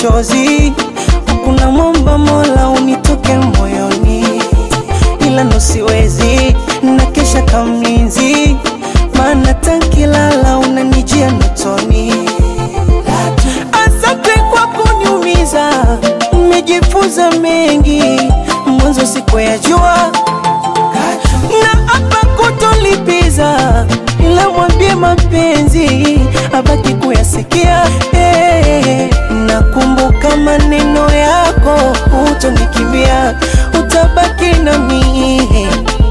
machozi, kuna mwomba Mola unitoke moyoni, ila ndo siwezi na kesha kamlinzi, maana tankilala unanijia notoni. Asante kwa kuniumiza, nimejifunza mengi, mwanzo sikuyajua na hapa kutolipiza, ila mwambie mapenzi abaki kuyasikia. Hey, nakumbuka maneno yako, utonikimbia, utabaki nami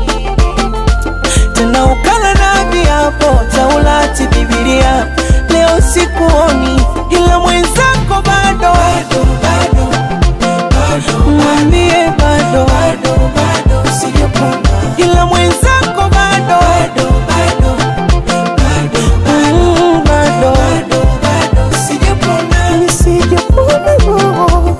tena ukala na viapo Taurati, Biblia. Leo sikuoni, ila mwenzako bado, mwambie bado, ila mwenzako bado, Mm, bado, nisijapona roho.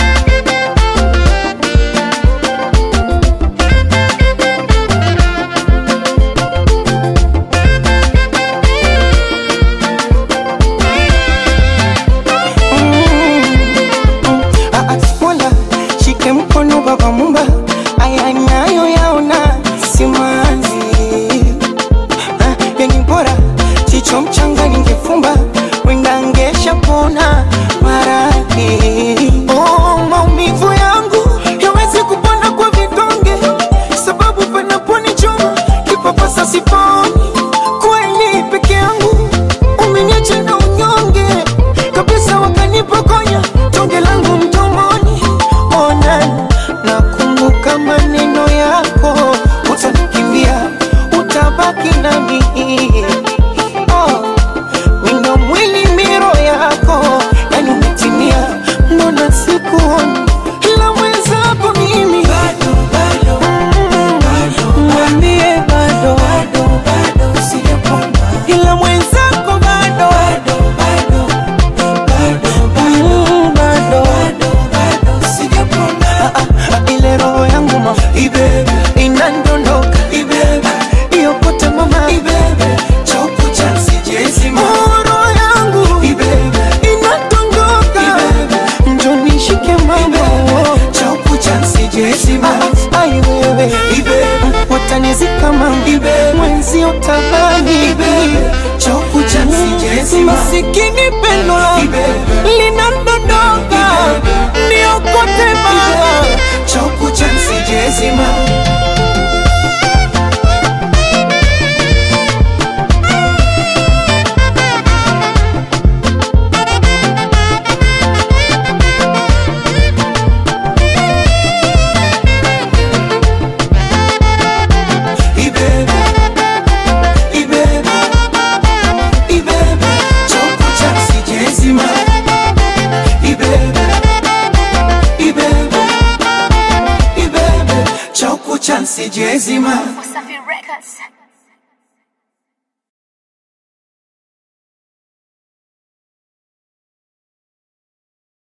Ah, ah, Mola shike mkono baba mumba, aya nayo yaona simanzi. Ah, yani bora chicho mchanga ningefumba, wenda ngesha pona maradhi. Oh, maumivu yangu yawezi kupona kwa vidonge, sababu panaponichoma kipapasa siponi. Kweli peke yangu umeniacha na unyonge kabisa, wakanipokonya tonge langu mdomoni. Ona, nakumbuka maneno yako, utanikimbia, utabaki nami. Oh, wino mwili miro yako, yani umetimia, mbona sikuoni ila mwenzako mimi Mm, mwambie bado, ila mwenzako bado, Mm, bado. Ah, ah, ile roho yangu ma inandondoka iyokote mama Oh, roho yangu inadondoka njonishike mama Ah, ai wewe watanizika mama mwenzi utabani masikini pendo linadondoka niokote mama Chauku chansi jezima Wasafi Records.